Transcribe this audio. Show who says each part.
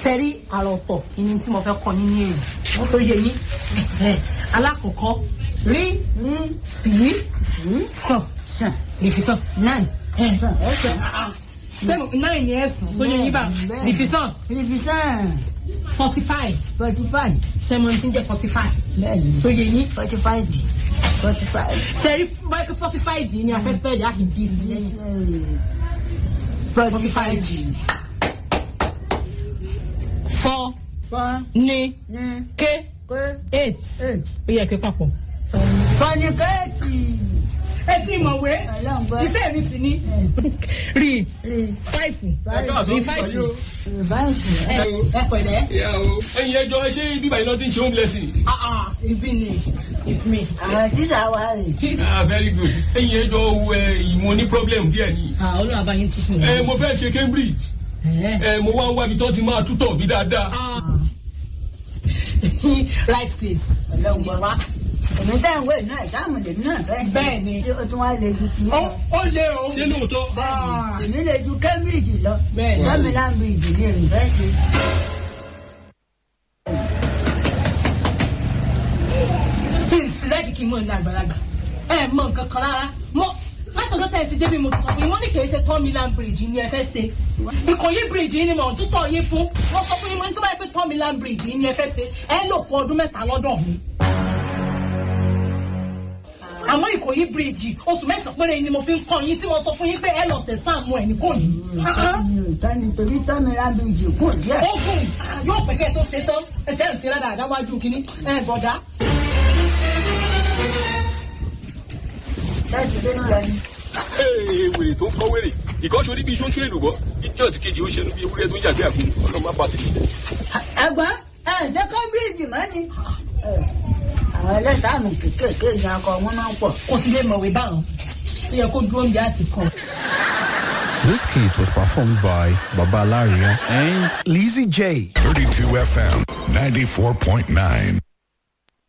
Speaker 1: sẹ́rí àròtọ̀ ìní tí mo fẹ́ kọ́ yín ní èrè wọ́n tó yẹ yín alákọ̀ọ́kọ́ rí
Speaker 2: rí
Speaker 1: fìrí
Speaker 2: sí
Speaker 1: sàn
Speaker 2: sàn
Speaker 1: rìfisàn
Speaker 2: náà sàn ẹsẹ̀
Speaker 1: sẹ́mu náà ní ẹ̀sán tó yẹ yín bá
Speaker 2: Bẹ́ẹ̀.
Speaker 1: rìfisàn
Speaker 2: rìfisàn
Speaker 1: forty five
Speaker 2: forty five
Speaker 1: sẹ́mu tí ń jẹ́ forty five
Speaker 2: bẹ́ẹ̀ni
Speaker 1: tó yẹ yín
Speaker 2: forty five forty five
Speaker 1: sẹ́rí báyìí forty five yìí ni afẹ́sípẹ́ẹ̀dì á fi dì sí lẹ́yìn
Speaker 2: forty five
Speaker 1: four
Speaker 2: four
Speaker 1: ní
Speaker 2: ní
Speaker 1: ké
Speaker 2: pé
Speaker 1: eight
Speaker 2: eight
Speaker 1: ó yẹ kí papọ̀.
Speaker 2: fọnikẹ́ẹ̀tì
Speaker 1: ẹ ti mọ̀wé
Speaker 2: ọlọ́ngbọ́n
Speaker 1: iṣẹ́ mi sì ní rí
Speaker 2: rí
Speaker 1: five
Speaker 2: five
Speaker 1: rí five
Speaker 2: rìváǹsì
Speaker 1: ẹ ẹ pẹ̀lẹ́.
Speaker 3: ìyá o ẹyin ẹjọ ṣé bíbá iná ti ń ṣe home lesson.
Speaker 1: Ah, ah, ibi ni it's me.
Speaker 2: àwọn tíṣà wa rè
Speaker 3: ah very good ẹyin ẹjọ ẹ ìmọ̀ ní problem díẹ̀ ni.
Speaker 1: Ah, olú àbáyé tuntun
Speaker 3: ẹ
Speaker 1: yẹn.
Speaker 3: mo fẹ́ ṣe Cambridge
Speaker 1: Eh.
Speaker 3: ẹ mo wá ń wá ibi tó ti máa tútọ̀ bí dáadáa.
Speaker 1: right place.
Speaker 2: ọlọ́ngbọ́n
Speaker 1: wa.
Speaker 2: èmi tẹ́ ń wé náà ìsáàmù lèmi náà fẹ́ sí
Speaker 1: Bẹ́ẹ̀ni.
Speaker 2: tí o tún wá lè ju ti
Speaker 1: ó
Speaker 2: yẹn
Speaker 1: ó lé o.
Speaker 3: ṣé lóòótọ́.
Speaker 2: bẹ́ẹ̀ni èmi lè ju Cambridge lọ
Speaker 1: Bẹ́ẹ̀ni.
Speaker 2: Birmingham bridge ní èmi fẹ́ sí.
Speaker 1: kí n sì lẹ́ẹ̀kì kí n mọ̀ ní àgbàlagbà. ẹ mọ nǹkan kan rárá mọ látọ̀dọ̀ tẹ̀ ti débi mo ti sọ fún yín wọ́n ní kì í ṣe Third Mainland Bridge ni ẹ fẹ́ ṣe. Ìkòyí bridge yìí ni mò ń tútọ̀ yín fún. wọ́n sọ fún yín mo ní tó bá yẹ pé Third Mainland Bridge yìí ni ẹ fẹ́ ṣe ẹ lò fún ọdún mẹ́ta lọ́dọ̀ mi. àmọ́ Ìkòyí bridge oṣù mẹ́sàn-án péré ni mo fi ń kọ́ yín tí mo sọ fún yín pé ẹ lọ sẹ̀ sáàmù ẹ̀ ní kò ní.
Speaker 2: ìtọ́ni torí Birmingham bridge kù díẹ̀.
Speaker 1: ó gùn yóò pẹ́ kẹ́ ẹ tó ṣe tán ẹsẹ̀ ń ṣe rárá àdáwájú kínní ẹ bọ̀dá.
Speaker 2: láti dénú lọ ni.
Speaker 3: ee wèrè tó ń kọ́ wèrè ìkọ́ṣọ́ níbi iṣó ń ṣúlẹ̀ lùbọ́ ìjọ ti kejì ó ṣe níbi ewúrẹ́ tó ń yàgbé àgbo ọlọ́mọ apàtẹ.
Speaker 2: ẹ̀gbọ́n ẹ ṣe Cambridge mọ́ ni. Ẹ, àwọn ẹlẹ́sàánù kéékèèké ni akọ wọn máa ń pọ̀.
Speaker 1: kò sí lè mọ̀wé báwọn ó yẹ kó dúró ní àti kan.
Speaker 4: This kit was performed by Baba Laria and Lizzie J.
Speaker 5: 32 FM 94.9.